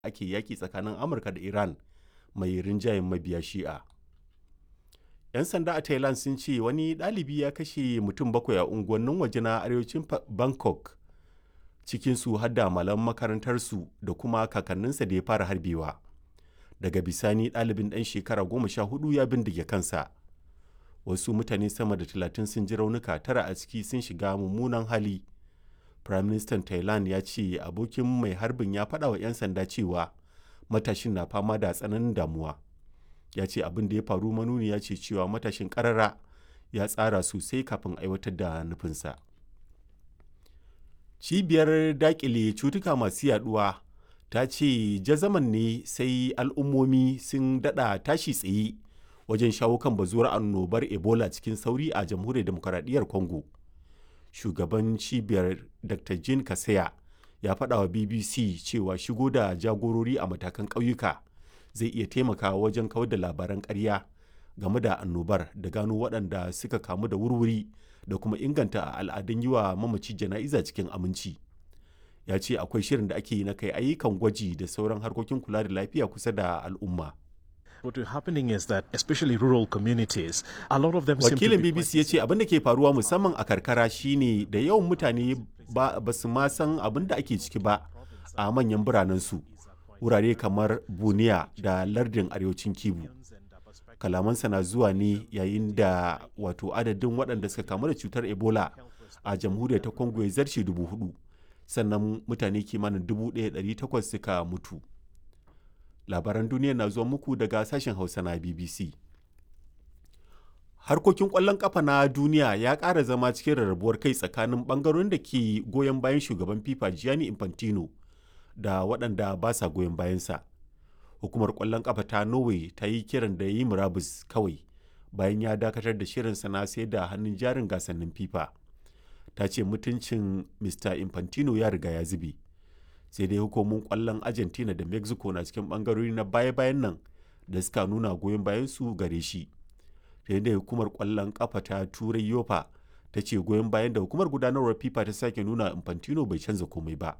ake yaƙi tsakanin amurka da iran mai rinjayen mabiya shi'a 'yan sanda a thailand sun ce wani ɗalibi ya kashe mutum bakwai a unguwannin waje na arewacin bangkok cikinsu har da malam makarantarsu da kuma kakanninsa da ya fara harbewa daga bisani ɗalibin ɗan shekara goma sha hudu ya bindige kansa wasu mutane sama da talatin sun ji raunuka tara a ciki sun shiga mummunan hali prime minister thailand ya ce abokin mai harbin ya faɗa wa 'yan sanda cewa matashin na fama da tsananin damuwa ya ce abin da ya faru manuni ya ce cewa matashin karara ya tsara sosai kafin aiwatar da nufinsa cibiyar dakile cutuka masu yaduwa ta ce jazaman ne sai al'ummomi sun dada tashi tsaye wajen shawo kan bazuwar annobar ebola cikin sauri a jamhuriyar demokaradiyyar congo shugaban cibiyar dr jean kaseya ya faɗa wa bbc cewa shigo da jagorori a matakan ƙauyuka zai iya taimakawa wajen kawar da labaran ƙarya game da annobar da gano waɗanda suka kamu da wurwuri da kuma inganta al'adun yi wa mamaci jana'iza cikin aminci ya ce akwai shirin da ake yi na kai ayyukan gwaji da sauran harkokin kula da lafiya kusa da al'umma What is happening is that especially rural communities, a lot of them Wakilin BBC ya ce abin da ke faruwa musamman a karkara shine da yawan mutane ba su ma san abin da ake ciki ba a manyan biranensu. Wurare kamar Buniya da lardin arewacin Kibu. Kalamansa na zuwa ne yayin da wato adadin waɗanda suka kamu da cutar Ebola a jamhuriyar ta Congo ya zarce dubu hudu. Sannan mutane kimanin dubu ɗaya ɗari takwas suka mutu. labaran duniya na zuwa muku daga sashen hausa na bbc harkokin kwallon kafa na duniya ya ƙara zama cikin rarrabuwar kai tsakanin ɓangarorin da ke goyon bayan shugaban fifa gianni infantino da waɗanda ba sa goyon bayansa hukumar kwallon kafa ta norway ta yi kiran da yi murabus kawai bayan ya dakatar da shirinsa na sai da hannun jarin gasannin fifa ta ce mutuncin mr infantino ya riga ya zube sai dai hukumomin kwallon argentina da mexico na cikin bangarori na baya-bayan nan da suka nuna goyon bayan su gare shi da hukumar kwallon kafa ta turai yofa ta ce goyon bayan da hukumar gudanarwar fifa ta sake nuna infantino bai canza komai ba